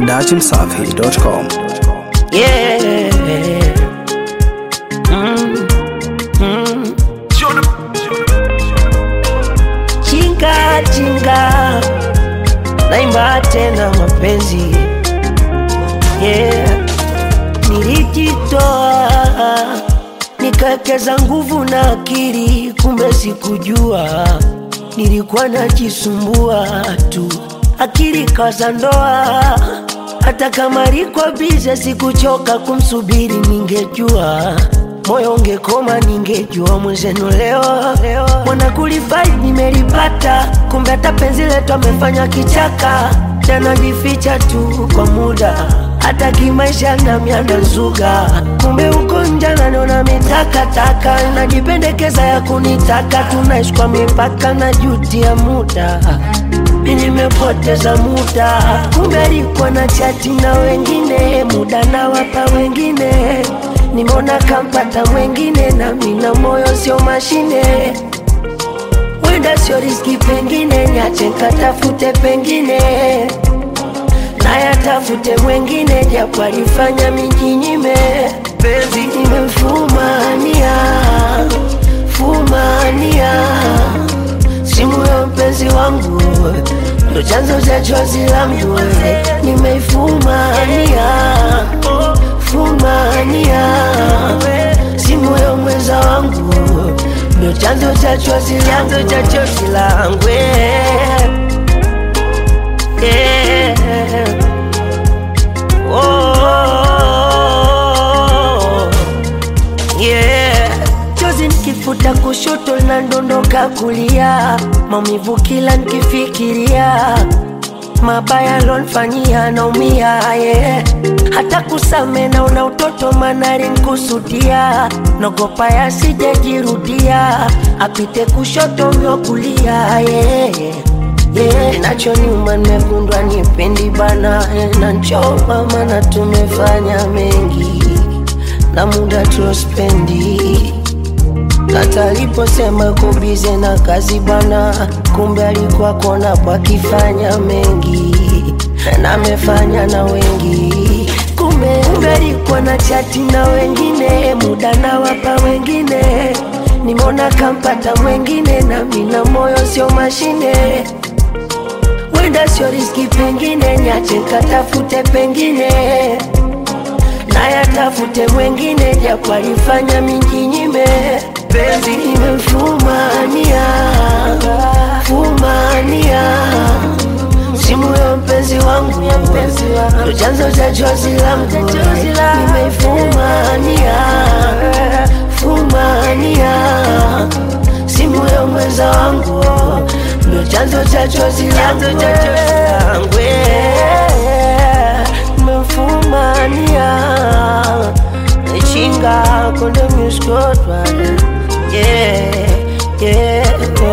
datimsafi.com. Yeah. Mm, mm. Chinga chinga, naimba tena mapenzi yeah. Nilijitoa nikawekeza nguvu na akili, kumbe sikujua nilikuwa najisumbua tu, akili kaza ndoa hata kama liko bize, sikuchoka kumsubiri, ningejua moyo ungekoma, ningejua mwenzenu leo mwana kulifai nimelipata, kumbe hata penzi letu amefanya kichaka, tanajificha tu kwa muda hata kimaisha na mianda zuga, kumbe uko nje naniona mitakataka, najipendekeza ya kunitaka, tunaishi kwa mipaka na juti ya muda mi nimepoteza muda, kumbe alikuwa na chati na wengine, muda na wapa wengine, nimeona kampata mwengine, na mina moyo sio mashine, wenda sio riski, pengine niache katafute pengine nayatafute mwengine, japo alifanya mijinyime, penzi nimemfumania fumania simu ya mpenzi wangu ndo chanzo cha chozi langu, nimeifumania fumania simu ya mwenza wangu ndo chanzo cha chozi chanzo cha chozi langu yeah. oh, yeah. Chozi nikifuta kushoto linadondoka kulia, maumivu kila nikifikiria, mabaya lonfanyia naumia yeah. Hata kusame naona utoto manari nkusudia, nogopa yasijejirudia, apite kushoto myo kulia yeah. Yeah, nacho nyuma nimekundwa nipendi bana yeah, na nchoma mana tumefanya mengi na muda tuospendi hata aliposema kubize na kazi bana, kumbe alikuwa kona pakifanya mengi na amefanya na wengi, kumbe kumbe alikuwa na chati na wengine, muda na wapa wengine, nimeona kampata mwengine, na mina moyo sio mashine wenda sio riski, pengine niache katafute pengine nayatafute mwengine, japo alifanya mijinyime, penzi nimemfumania fumania simu ya mpenzi wangu ndo chanzo cha chozi langu, nimeifumania fumania simu ya mwenza wangu ndo chanzo cha chozi langu nimemfumania chinga konde muskotwa yeah, yeah.